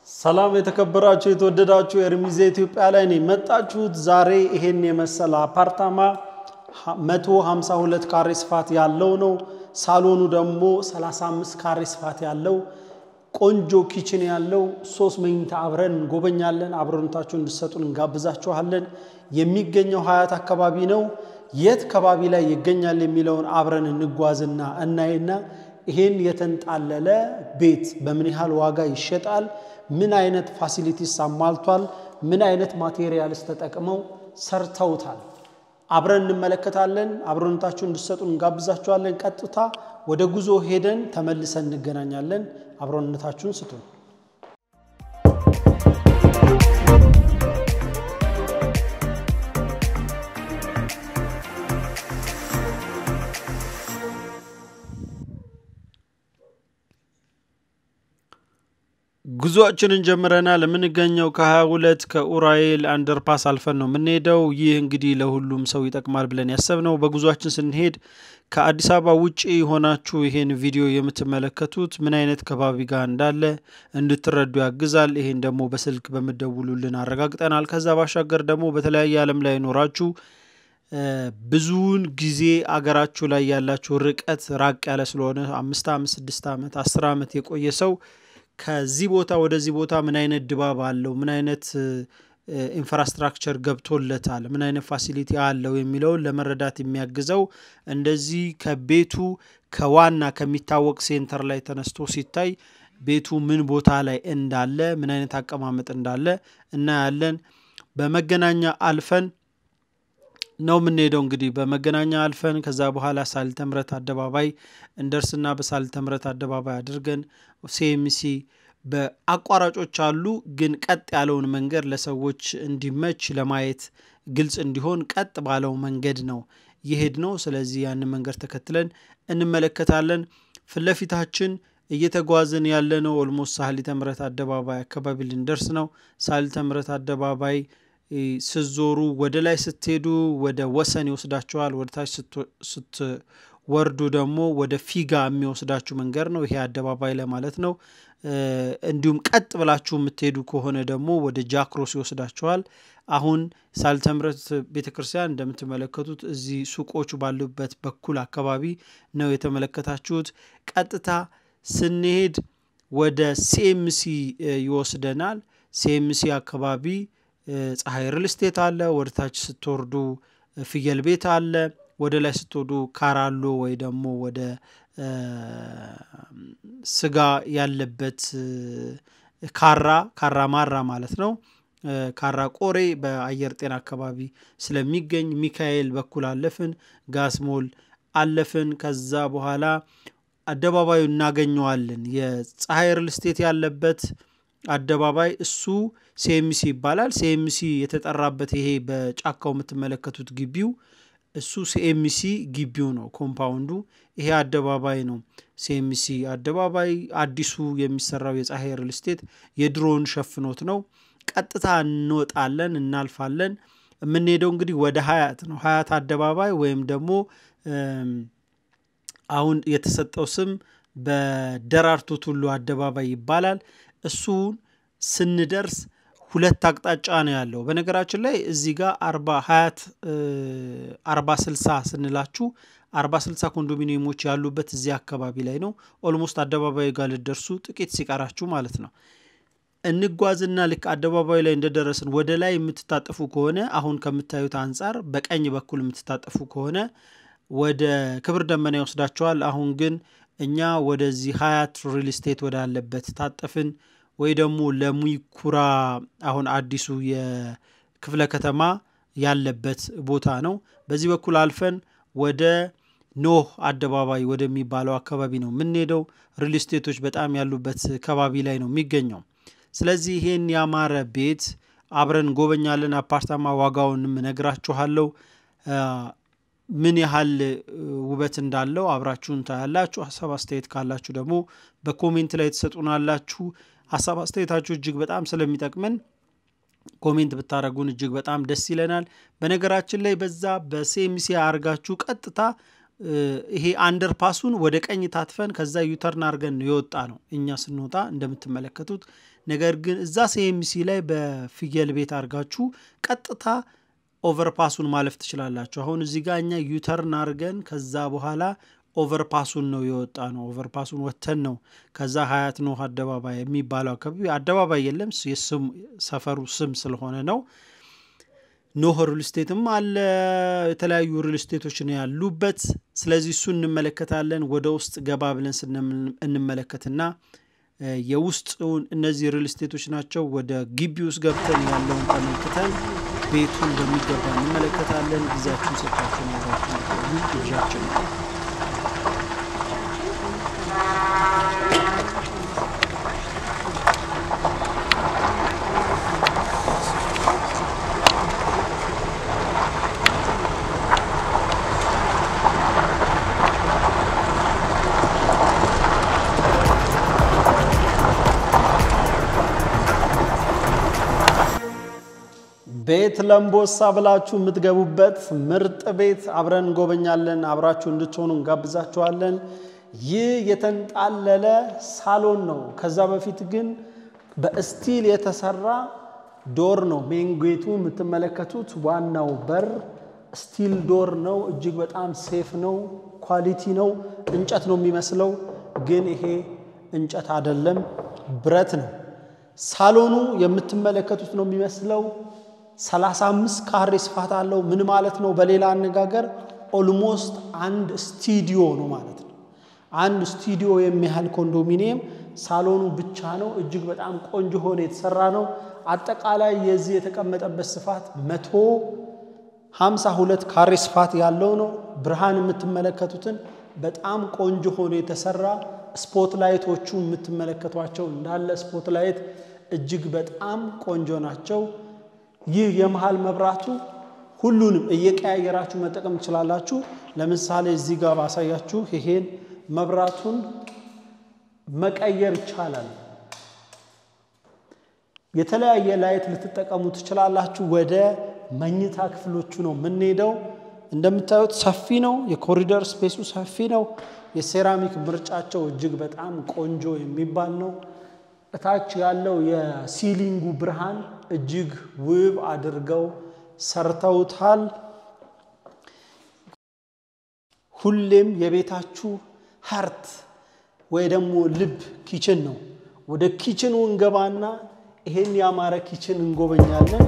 ሰላም የተከበራችሁ የተወደዳችሁ ኤርሚዜ ኢትዮጵያ ላይ ነው የመጣችሁት። ዛሬ ይሄን የመሰለ አፓርታማ 152 ካሬ ስፋት ያለው ነው። ሳሎኑ ደግሞ 35 ካሬ ስፋት ያለው ቆንጆ ኪችን ያለው ሶስት መኝታ አብረን እንጎበኛለን። አብረንታችሁ እንድሰጡን እንጋብዛችኋለን። የሚገኘው ሀያት አካባቢ ነው። የት ከባቢ ላይ ይገኛል የሚለውን አብረን እንጓዝና እናይና ይሄን የተንጣለለ ቤት በምን ያህል ዋጋ ይሸጣል? ምን አይነት ፋሲሊቲስ አሟልቷል? ምን አይነት ማቴሪያልስ ተጠቅመው ሰርተውታል? አብረን እንመለከታለን። አብረንታችሁ እንድሰጡን እንጋብዛችኋለን። ቀጥታ ወደ ጉዞ ሄደን ተመልሰን እንገናኛለን። አብሮነታችሁን ስጡን። ጉዞአችንን ጀምረናል። የምንገኘው ከ22 ከኡራኤል አንደርፓስ አልፈን ነው የምንሄደው። ይህ እንግዲህ ለሁሉም ሰው ይጠቅማል ብለን ያሰብነው በጉዞአችን ስንሄድ ከአዲስ አበባ ውጭ ሆናችሁ ይሄን ቪዲዮ የምትመለከቱት ምን አይነት ከባቢ ጋር እንዳለ እንድትረዱ ያግዛል። ይሄን ደግሞ በስልክ በምደውሉልን አረጋግጠናል። ከዛ ባሻገር ደግሞ በተለያየ ዓለም ላይ ኖራችሁ ብዙውን ጊዜ አገራችሁ ላይ ያላችሁ ርቀት ራቅ ያለ ስለሆነ አምስት ዓመት ስድስት ዓመት አስር ዓመት የቆየ ሰው ከዚህ ቦታ ወደዚህ ቦታ ምን አይነት ድባብ አለው፣ ምን አይነት ኢንፍራስትራክቸር ገብቶለታል፣ ምን አይነት ፋሲሊቲ አለው የሚለውን ለመረዳት የሚያግዘው እንደዚህ ከቤቱ ከዋና ከሚታወቅ ሴንተር ላይ ተነስቶ ሲታይ ቤቱ ምን ቦታ ላይ እንዳለ ምን አይነት አቀማመጥ እንዳለ እናያለን። በመገናኛ አልፈን ነው የምንሄደው። እንግዲህ በመገናኛ አልፈን ከዛ በኋላ ሳልተ ምሕረት አደባባይ እንደርስና በሳልተ ምሕረት አደባባይ አድርገን ሴምሲ በአቋራጮች አሉ። ግን ቀጥ ያለውን መንገድ ለሰዎች እንዲመች ለማየት ግልጽ እንዲሆን ቀጥ ባለው መንገድ ነው ይሄድ ነው። ስለዚህ ያንን መንገድ ተከትለን እንመለከታለን። ፊት ለፊታችን እየተጓዝን ያለነው ኦልሞስት ሳሊተ ምሕረት አደባባይ አካባቢ ልንደርስ ነው። ሳሊተ ምሕረት አደባባይ ስትዞሩ ወደ ላይ ስትሄዱ ወደ ወሰን ይወስዳችኋል። ወደ ታች ስትወርዱ ደግሞ ወደ ፊጋ የሚወስዳችሁ መንገድ ነው። ይሄ አደባባይ ላይ ማለት ነው። እንዲሁም ቀጥ ብላችሁ የምትሄዱ ከሆነ ደግሞ ወደ ጃክሮስ ይወስዳችኋል። አሁን ሳልተ ምሕረት ቤተ ክርስቲያን እንደምትመለከቱት እዚህ ሱቆቹ ባሉበት በኩል አካባቢ ነው የተመለከታችሁት። ቀጥታ ስንሄድ ወደ ሴምሲ ይወስደናል። ሴምሲ አካባቢ ፀሐይ ሪል ስቴት አለ። ወደ ታች ስትወርዱ ፍየል ቤት አለ። ወደ ላይ ስትወዱ ካራሎ ወይ ደግሞ ወደ ስጋ ያለበት ካራ ካራ ማራ ማለት ነው። ካራ ቆሬ በአየር ጤና አካባቢ ስለሚገኝ ሚካኤል በኩል አለፍን። ጋስሞል አለፍን። ከዛ በኋላ አደባባዩ እናገኘዋለን። የፀሐይ ሪል ስቴት ያለበት አደባባይ እሱ ሴምሲ ይባላል። ሴምሲ የተጠራበት ይሄ በጫካው የምትመለከቱት ግቢው እሱ ሴምሲ ግቢው ነው፣ ኮምፓውንዱ ይሄ አደባባይ ነው። ሴምሲ አደባባይ አዲሱ የሚሰራው የፀሐይ ሪል ስቴት የድሮውን ሸፍኖት ነው። ቀጥታ እንወጣለን፣ እናልፋለን። የምንሄደው እንግዲህ ወደ ሀያት ነው። ሀያት አደባባይ ወይም ደግሞ አሁን የተሰጠው ስም በደራርቱ ቱሉ አደባባይ ይባላል። እሱን ስንደርስ ሁለት አቅጣጫ ነው ያለው። በነገራችን ላይ እዚህ ጋር አርባ ሀያት አርባ ስልሳ ስንላችሁ አርባ ስልሳ ኮንዶሚኒየሞች ያሉበት እዚህ አካባቢ ላይ ነው። ኦልሞስት አደባባዩ ጋር ልደርሱ ጥቂት ሲቀራችሁ ማለት ነው። እንጓዝና ልክ አደባባዩ ላይ እንደደረስን ወደ ላይ የምትታጠፉ ከሆነ አሁን ከምታዩት አንጻር በቀኝ በኩል የምትታጠፉ ከሆነ ወደ ክብር ደመና ይወስዳቸዋል። አሁን ግን እኛ ወደዚህ ሀያት ሪል ስቴት ወዳለበት ታጠፍን ወይ ደግሞ ለሙይኩራ አሁን አዲሱ የክፍለ ከተማ ያለበት ቦታ ነው። በዚህ በኩል አልፈን ወደ ኖህ አደባባይ ወደሚባለው አካባቢ ነው የምንሄደው። ሪል ስቴቶች በጣም ያሉበት ከባቢ ላይ ነው የሚገኘው። ስለዚህ ይሄን ያማረ ቤት አብረን እንጎበኛለን። አፓርታማ ዋጋውንም እነግራችኋለሁ። ምን ያህል ውበት እንዳለው አብራችሁን ታያላችሁ። ሀሳብ አስተያየት ካላችሁ ደግሞ በኮሜንት ላይ ትሰጡናላችሁ። ሀሳብ አስተያየታችሁ እጅግ በጣም ስለሚጠቅመን ኮሜንት ብታደረጉን እጅግ በጣም ደስ ይለናል። በነገራችን ላይ በዛ በሴምሲ አርጋችሁ ቀጥታ ይሄ አንደርፓሱን ወደ ቀኝ ታትፈን ከዛ ዩተርን አድርገን የወጣ ነው። እኛ ስንወጣ እንደምትመለከቱት ነገር ግን እዛ ሲኤምሲ ላይ በፍየል ቤት አድርጋችሁ ቀጥታ ኦቨርፓሱን ማለፍ ትችላላችሁ። አሁን እዚህ ጋር እኛ ዩተርን አድርገን ከዛ በኋላ ኦቨርፓሱን ነው የወጣ ነው። ኦቨርፓሱን ወተን ነው ከዛ ሀያት ኖህ አደባባይ የሚባለው አካባቢ አደባባይ የለም፣ ሰፈሩ ስም ስለሆነ ነው። ኖህ ሪል ስቴትም አለ። የተለያዩ ሪል ስቴቶች ነው ያሉበት። ስለዚህ እሱ እንመለከታለን። ወደ ውስጥ ገባ ብለን እንመለከትና የውስጡን እነዚህ ሪል ስቴቶች ናቸው። ወደ ግቢ ውስጥ ገብተን ያለውን ተመልክተን ቤቱን በሚገባ እንመለከታለን። ጊዜያችሁን ሰጥታችሁ ነግራችሁ ግብዣችን ነው። ቤት ለምቦሳ ብላችሁ የምትገቡበት ምርጥ ቤት አብረን እንጎበኛለን። አብራችሁ እንድትሆኑ እንጋብዛችኋለን። ይህ የተንጣለለ ሳሎን ነው። ከዛ በፊት ግን በስቲል የተሰራ ዶር ነው። ሜን ጌቱ የምትመለከቱት ዋናው በር ስቲል ዶር ነው። እጅግ በጣም ሴፍ ነው። ኳሊቲ ነው። እንጨት ነው የሚመስለው፣ ግን ይሄ እንጨት አይደለም፣ ብረት ነው። ሳሎኑ የምትመለከቱት ነው የሚመስለው 35 ካሬ ስፋት አለው። ምን ማለት ነው? በሌላ አነጋገር ኦልሞስት አንድ ስቱዲዮ ነው ማለት ነው። አንድ ስቱዲዮ የሚያህል ኮንዶሚኒየም ሳሎኑ ብቻ ነው። እጅግ በጣም ቆንጆ ሆኖ የተሰራ ነው። አጠቃላይ የዚህ የተቀመጠበት ስፋት መቶ 52 ካሬ ስፋት ያለው ነው። ብርሃን የምትመለከቱትን በጣም ቆንጆ ሆኖ የተሰራ ስፖት ላይቶቹ የምትመለከቷቸው እንዳለ ስፖት ላይት እጅግ በጣም ቆንጆ ናቸው። ይህ የመሃል መብራቱ ሁሉንም እየቀያየራችሁ መጠቀም ትችላላችሁ። ለምሳሌ እዚህ ጋር ባሳያችሁ ይሄን መብራቱን መቀየር ይቻላል። የተለያየ ላይት ልትጠቀሙ ትችላላችሁ። ወደ መኝታ ክፍሎቹ ነው የምንሄደው። እንደምታዩት ሰፊ ነው። የኮሪደር ስፔሱ ሰፊ ነው። የሴራሚክ ምርጫቸው እጅግ በጣም ቆንጆ የሚባል ነው። እታች ያለው የሲሊንጉ ብርሃን እጅግ ውብ አድርገው ሰርተውታል። ሁሌም የቤታችሁ ሀርት ወይ ደግሞ ልብ ኪችን ነው። ወደ ኪችኑ እንገባና ይሄን ያማረ ኪችን እንጎበኛለን።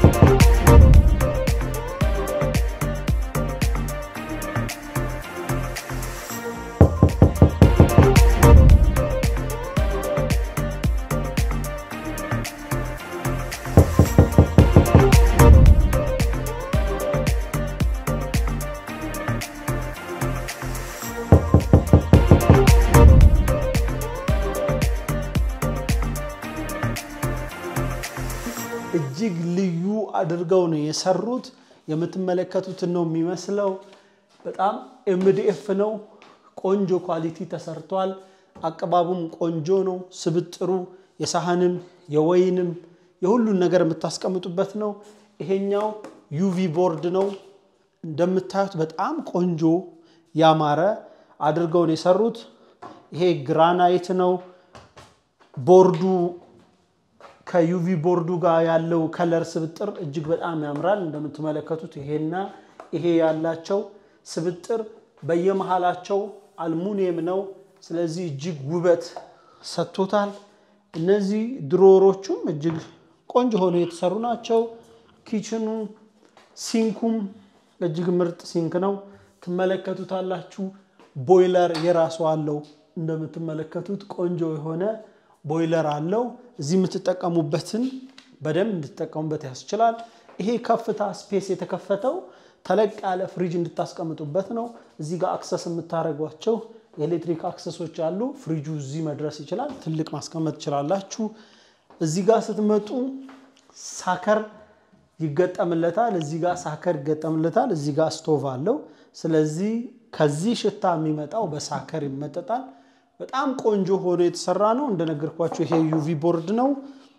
እጅግ ልዩ አድርገው ነው የሰሩት። የምትመለከቱትን ነው የሚመስለው። በጣም ኤምዲኤፍ ነው። ቆንጆ ኳሊቲ ተሰርቷል። አቀባቡም ቆንጆ ነው። ስብጥሩ የሳህንም የወይንም የሁሉን ነገር የምታስቀምጡበት ነው። ይሄኛው ዩቪ ቦርድ ነው። እንደምታዩት በጣም ቆንጆ ያማረ አድርገው ነው የሰሩት። ይሄ ግራናይት ነው ቦርዱ ከዩቪ ቦርዱ ጋር ያለው ከለር ስብጥር እጅግ በጣም ያምራል። እንደምትመለከቱት ይሄና ይሄ ያላቸው ስብጥር በየመሃላቸው አልሙኒየም ነው። ስለዚህ እጅግ ውበት ሰጥቶታል። እነዚህ ድሮሮቹም እጅግ ቆንጆ ሆነው የተሰሩ ናቸው። ኪችኑ ሲንኩም እጅግ ምርጥ ሲንክ ነው። ትመለከቱታላችሁ። ቦይለር የራሱ አለው። እንደምትመለከቱት ቆንጆ የሆነ ቦይለር አለው። እዚህ የምትጠቀሙበትን በደንብ እንድትጠቀሙበት ያስችላል። ይሄ ከፍታ ስፔስ የተከፈተው ተለቅ ያለ ፍሪጅ እንድታስቀምጡበት ነው። እዚህ ጋር አክሰስ የምታደርጓቸው የኤሌክትሪክ አክሰሶች አሉ። ፍሪጁ እዚህ መድረስ ይችላል። ትልቅ ማስቀመጥ ትችላላችሁ። እዚህ ጋር ስትመጡ ሳከር ይገጠምለታል። እዚህ ጋር ሳከር ይገጠምለታል። እዚህ ጋር ስቶቭ አለው። ስለዚህ ከዚህ ሽታ የሚመጣው በሳከር ይመጠጣል። በጣም ቆንጆ ሆኖ የተሰራ ነው። እንደነገርኳቸው ይሄ ዩቪ ቦርድ ነው።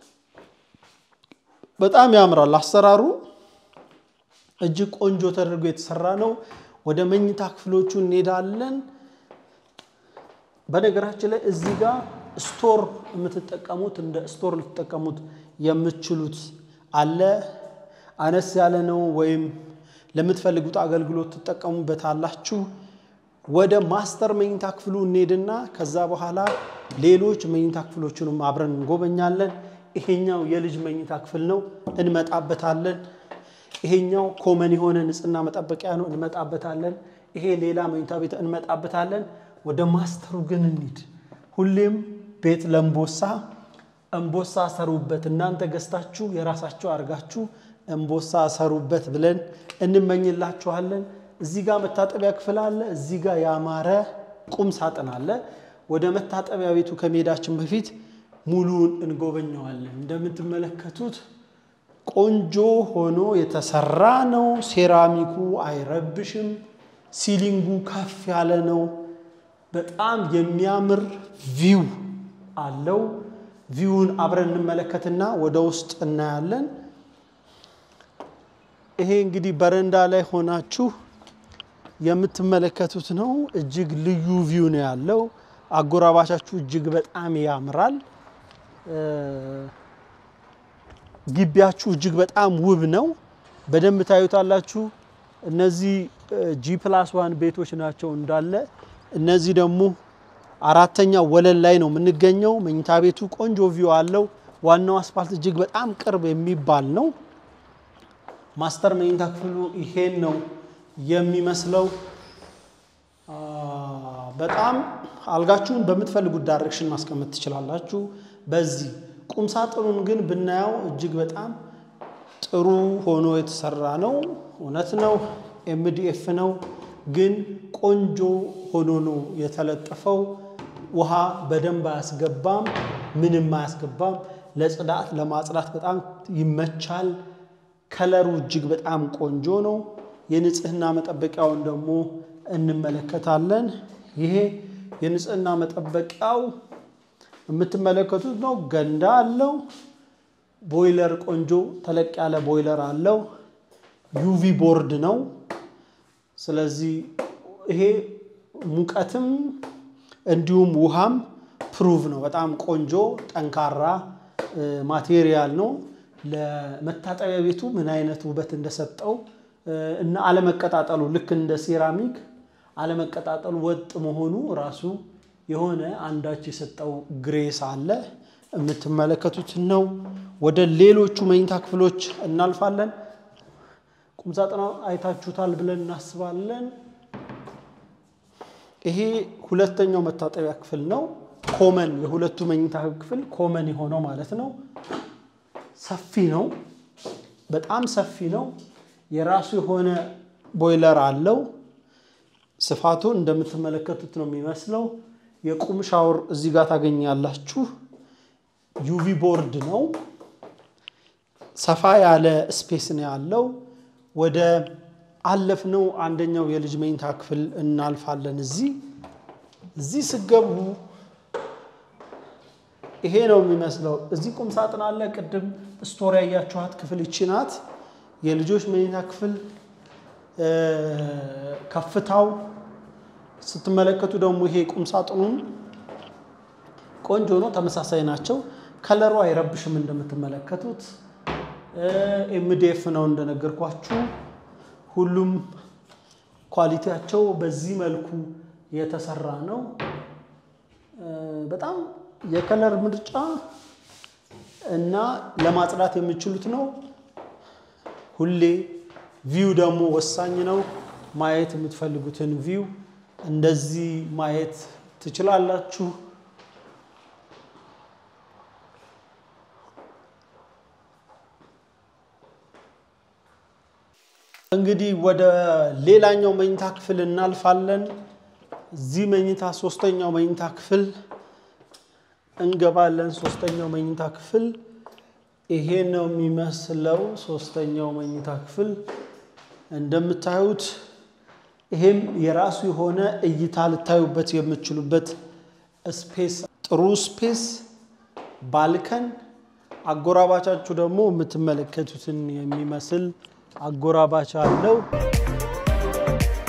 በጣም ያምራል አሰራሩ። እጅግ ቆንጆ ተደርጎ የተሰራ ነው። ወደ መኝታ ክፍሎቹ እንሄዳለን። በነገራችን ላይ እዚህ ጋር ስቶር የምትጠቀሙት እንደ ስቶር ልትጠቀሙት የምትችሉት አለ። አነስ ያለ ነው ወይም ለምትፈልጉት አገልግሎት ትጠቀሙበታላችሁ። ወደ ማስተር መኝታ ክፍሉ እንሄድና ከዛ በኋላ ሌሎች መኝታ ክፍሎችንም አብረን እንጎበኛለን። ይሄኛው የልጅ መኝታ ክፍል ነው፣ እንመጣበታለን። ይሄኛው ኮመን የሆነ ንጽህና መጠበቂያ ነው፣ እንመጣበታለን። ይሄ ሌላ መኝታ ቤት እንመጣበታለን። ወደ ማስተሩ ግን እንሂድ። ሁሌም ቤት ለእምቦሳ እምቦሳ ሰሩበት፣ እናንተ ገዝታችሁ የራሳችሁ አድርጋችሁ እምቦሳ ሰሩበት ብለን እንመኝላችኋለን። እዚህ ጋር መታጠቢያ ክፍል አለ። እዚህ ጋር ያማረ ቁም ሳጥን አለ። ወደ መታጠቢያ ቤቱ ከመሄዳችን በፊት ሙሉን እንጎበኘዋለን። እንደምትመለከቱት ቆንጆ ሆኖ የተሰራ ነው። ሴራሚኩ አይረብሽም። ሲሊንጉ ከፍ ያለ ነው። በጣም የሚያምር ቪው አለው። ቪውን አብረን እንመለከትና ወደ ውስጥ እናያለን። ይሄ እንግዲህ በረንዳ ላይ ሆናችሁ የምትመለከቱት ነው። እጅግ ልዩ ቪው ነው ያለው። አጎራባቻችሁ እጅግ በጣም ያምራል። ግቢያችሁ እጅግ በጣም ውብ ነው። በደንብ ታዩታላችሁ። እነዚህ ጂ ፕላስ ዋን ቤቶች ናቸው እንዳለ። እነዚህ ደግሞ አራተኛ ወለል ላይ ነው የምንገኘው። መኝታ ቤቱ ቆንጆ ቪው አለው። ዋናው አስፋልት እጅግ በጣም ቅርብ የሚባል ነው። ማስተር መኝታ ክፍሉ ይሄን ነው የሚመስለው። በጣም አልጋችሁን በምትፈልጉት ዳይሬክሽን ማስቀመጥ ትችላላችሁ። በዚህ ቁም ሳጥኑን ግን ብናየው እጅግ በጣም ጥሩ ሆኖ የተሰራ ነው። እውነት ነው፣ ኤምዲኤፍ ነው፣ ግን ቆንጆ ሆኖ ነው የተለጠፈው። ውሃ በደንብ አያስገባም፣ ምንም አያስገባም። ለጽዳት ለማጽዳት በጣም ይመቻል። ከለሩ እጅግ በጣም ቆንጆ ነው። የንጽህና መጠበቂያውን ደግሞ እንመለከታለን። ይሄ የንጽህና መጠበቂያው የምትመለከቱት ነው። ገንዳ አለው። ቦይለር ቆንጆ ተለቅ ያለ ቦይለር አለው። ዩቪ ቦርድ ነው። ስለዚህ ይሄ ሙቀትም እንዲሁም ውሃም ፕሩቭ ነው። በጣም ቆንጆ ጠንካራ ማቴሪያል ነው። ለመታጠቢያ ቤቱ ምን አይነት ውበት እንደሰጠው እና አለመቀጣጠሉ ልክ እንደ ሴራሚክ አለመቀጣጠሉ ወጥ መሆኑ ራሱ የሆነ አንዳች የሰጠው ግሬስ አለ። የምትመለከቱት ነው። ወደ ሌሎቹ መኝታ ክፍሎች እናልፋለን። ቁምሳጥና አይታችሁታል ብለን እናስባለን። ይሄ ሁለተኛው መታጠቢያ ክፍል ነው። ኮመን የሁለቱ መኝታ ክፍል ኮመን የሆነው ማለት ነው። ሰፊ ነው። በጣም ሰፊ ነው። የራሱ የሆነ ቦይለር አለው። ስፋቱ እንደምትመለከቱት ነው የሚመስለው። የቁም ሻወር እዚህ ጋር ታገኛላችሁ። ዩቪ ቦርድ ነው። ሰፋ ያለ ስፔስ ነው ያለው። ወደ አለፍነው አንደኛው የልጅ መኝታ ክፍል እናልፋለን። እዚህ እዚህ ስገቡ ይሄ ነው የሚመስለው። እዚህ ቁም ሳጥን አለ። ቅድም ስቶሪ ያያችኋት ክፍል ይቺ ናት። የልጆች መኝታ ክፍል ከፍታው ስትመለከቱ ደግሞ ይሄ ቁም ሳጥኑም ቆንጆ ነው። ተመሳሳይ ናቸው። ከለሩ አይረብሽም። እንደምትመለከቱት ኤምዲኤፍ ነው እንደነገርኳችሁ። ሁሉም ኳሊቲያቸው በዚህ መልኩ የተሰራ ነው። በጣም የከለር ምርጫ እና ለማጽዳት የሚችሉት ነው። ሁሌ ቪው ደግሞ ወሳኝ ነው። ማየት የምትፈልጉትን ቪው እንደዚህ ማየት ትችላላችሁ። እንግዲህ ወደ ሌላኛው መኝታ ክፍል እናልፋለን። እዚህ መኝታ ሶስተኛው መኝታ ክፍል እንገባለን። ሶስተኛው መኝታ ክፍል ይሄ ነው የሚመስለው። ሶስተኛው መኝታ ክፍል እንደምታዩት ይሄም የራሱ የሆነ እይታ ልታዩበት የምትችሉበት ስፔስ፣ ጥሩ ስፔስ፣ ባልከን፣ አጎራባቻችሁ ደግሞ የምትመለከቱትን የሚመስል አጎራባች አለው።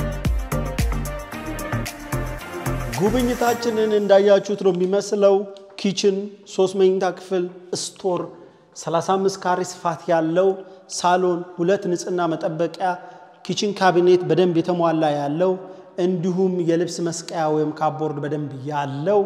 ጉብኝታችንን እንዳያችሁት ነው የሚመስለው። ኪችን፣ ሶስት መኝታ ክፍል፣ ስቶር፣ 35 ካሬ ስፋት ያለው ሳሎን፣ ሁለት ንጽህና መጠበቂያ፣ ኪችን ካቢኔት በደንብ የተሟላ ያለው እንዲሁም የልብስ መስቀያ ወይም ካቦርድ በደንብ ያለው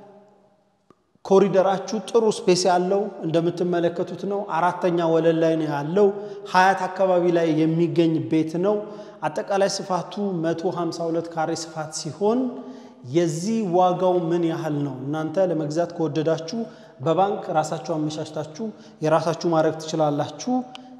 ኮሪደራችሁ ጥሩ ስፔስ ያለው እንደምትመለከቱት ነው። አራተኛ ወለል ላይ ነው ያለው። ሀያት አካባቢ ላይ የሚገኝ ቤት ነው። አጠቃላይ ስፋቱ 152 ካሬ ስፋት ሲሆን የዚህ ዋጋው ምን ያህል ነው? እናንተ ለመግዛት ከወደዳችሁ በባንክ ራሳችሁ አመቻችታችሁ የራሳችሁ ማድረግ ትችላላችሁ።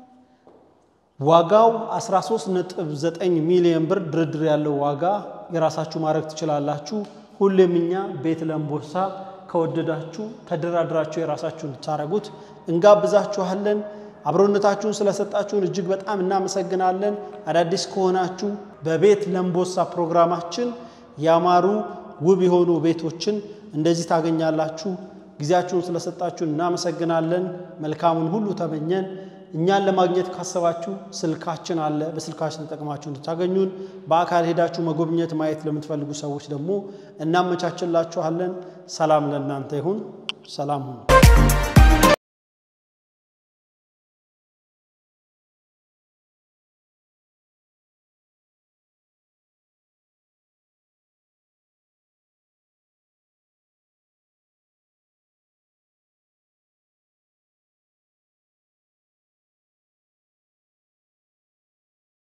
ዋጋው 13.9 ሚሊዮን ብር ድርድር ያለው ዋጋ የራሳችሁ ማድረግ ትችላላችሁ። ሁሌም እኛ ቤት ለእምቦሳ ከወደዳችሁ ተደራድራችሁ የራሳችሁ እንድታረጉት እንጋብዛችኋለን። አብሮነታችሁን ስለሰጣችሁን እጅግ በጣም እናመሰግናለን። አዳዲስ ከሆናችሁ በቤት ለእምቦሳ ፕሮግራማችን ያማሩ ውብ የሆኑ ቤቶችን እንደዚህ ታገኛላችሁ። ጊዜያችሁን ስለሰጣችሁን እናመሰግናለን። መልካሙን ሁሉ ተመኘን። እኛን ለማግኘት ካሰባችሁ ስልካችን አለ። በስልካችን ተጠቅማችሁ እንድታገኙን፣ በአካል ሄዳችሁ መጎብኘት ማየት ለምትፈልጉ ሰዎች ደግሞ እናመቻችላችኋለን። ሰላም ለእናንተ ይሁን። ሰላም ሁኑ።